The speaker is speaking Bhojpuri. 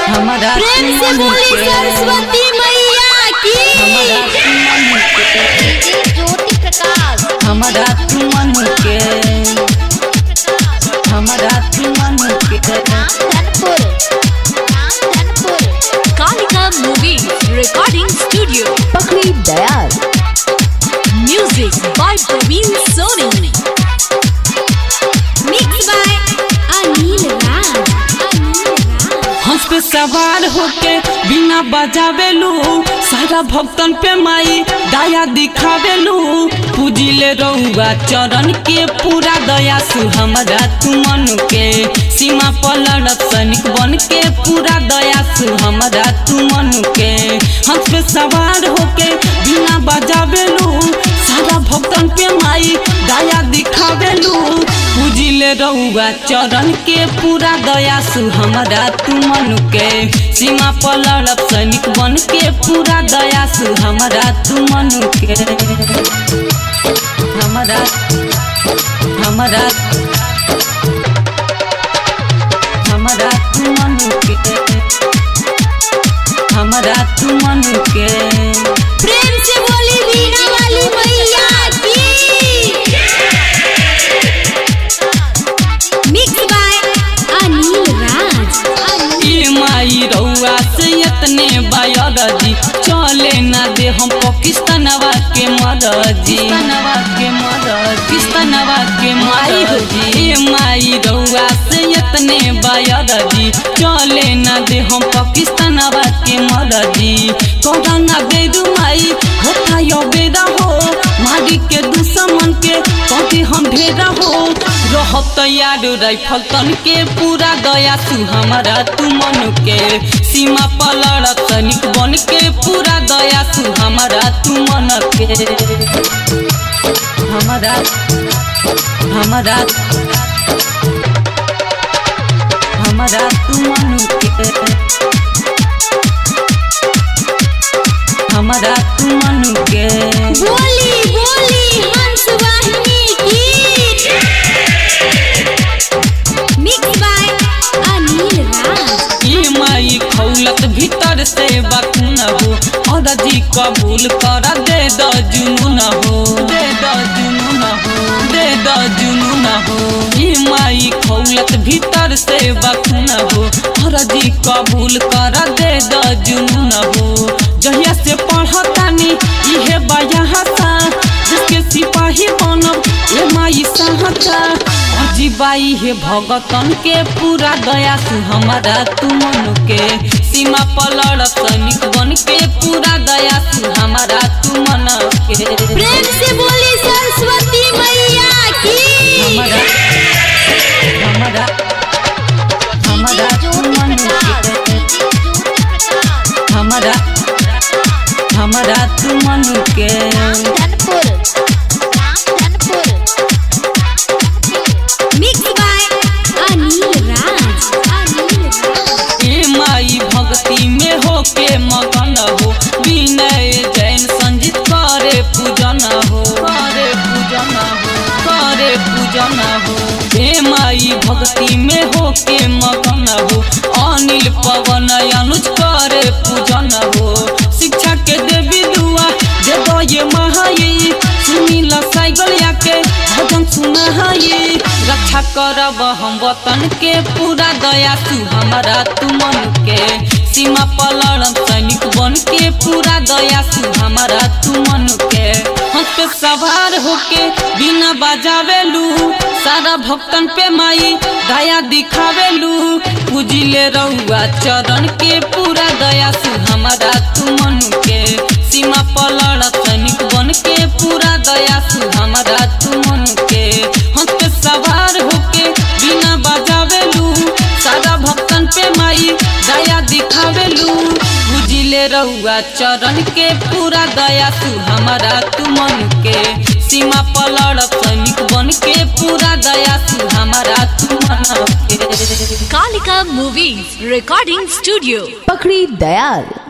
हमारा प्रेम से मन बोली के- सरस्वती मैया की हमारा मन के डीजे ज्योति प्रकाश हमारा मन के हमारा मन के Dhanpur Dhanpur Kalika Movie Recording Studio. Pakri Dayal Music by Praveen Soni. Mix by Anil Raj हंस पे सवार होके बिना बजावेलू सारा भक्तन पे माई दया दिखावेलू पूजिले रउआ चरण के पूरा दया सु हमरा तू मन के सीमा पर लड़त सैनिक बन के पूरा दया सु हमरा तू मन के हंस पे सवार होके बिना बजावेलू सारा भक्तन पे माई दया दिखावेलू पूजिले रउआ चरण के पूरा दया सु हमरा तू मन के सीमा पर लड़ब सैनिक बन के पूरा दया सु हमरा तू मन के हमरा हमरा हमरा तू मन के हमरा तू मन के प्रेम से बोली वीणा वाली मैया की मिक्स बाय अनिल राज ए माई रउआ से इतने बायरजी चले ना दे हम पाकिस्तानवा के मरजी पाकिस्तानवा के मरजी पाकिस्तानवा के मरजी ए माई रउआ से इतने बायरजी चले ना दे हम पाकिस्तानवा के मरजी कोरोना बेदु माई होता यो बेदा हो मारी के दुश्मन के कभी हम भेदा हो रहब तैयार राइफल तन के पूरा दया तू हमारा तू मन के सीमा पर लड़त सैनिक बन के पूरा दया तू हमारा तू मन के हमारा हमारा हमारा तू मन के हमारा तू मन के बोली बोली हंस वाहिनी की मिक्स बाय अनिल राज ई माई खौलत भीतर से बकुन हो और जी कबूल कर दे द जुनून हो दे द जुनून हो दे द जुनून हो ई माई खौलत भीतर से बकुन हो और जी कबूल कर दे द जुनून हो जहिया से पढ़तानी इहे बया सा जिसके सिपाही बनब ए माई सहता अजीबाई हे भगतन के पूरा दया तू हमारा तू मन के सीमा पर लड़त सैनिक बन के पूरा दया तू हमारा तू मन के प्रेम से बोली सरस्वती मैया की हमारा हमारा हमारा तू मन के हमारा हमारा तू मन के धनपुर मिक्स बाय अनिल राज अनिल राज ए माई भक्ति में होके मगन हो विनय जैन संजीत करे पूजन हो करे पूजन हो करे पूजन हो ए माई भक्ति में होके मगन हो अनिल पवन अनुज करे पूजन हो शिक्षा के देवी दुआ दे दो ये महाई सुनील साइकिल याके भजन सुनाई रक्षा करब हम वतन के पूरा दया तू हमारा तू मन के सीमा पर लड़म सैनिक बन के पूरा दया तू हमारा तू मन के हंस पे सवार होके बिना बजावेलू सारा भक्तन पे माई दया दिखावेलू पूजिले रउआ चरण के पूरा दया तू हमारा तू मन के सीमा पर लड़त सैनिक बन के पूरा दया तू हमारा तू मन के हंस पे सवार होके बिना बजावेलू सारा भक्तन पे माई दया दिखावेलू बुझिले रउआ चरण के पूरा दया तू हमारा तू मन के सीमा पर लड़त सैनिक बन के पूरा दया तू हमारा तू मन के Kalika Movies Recording Studio. Pakri Dayal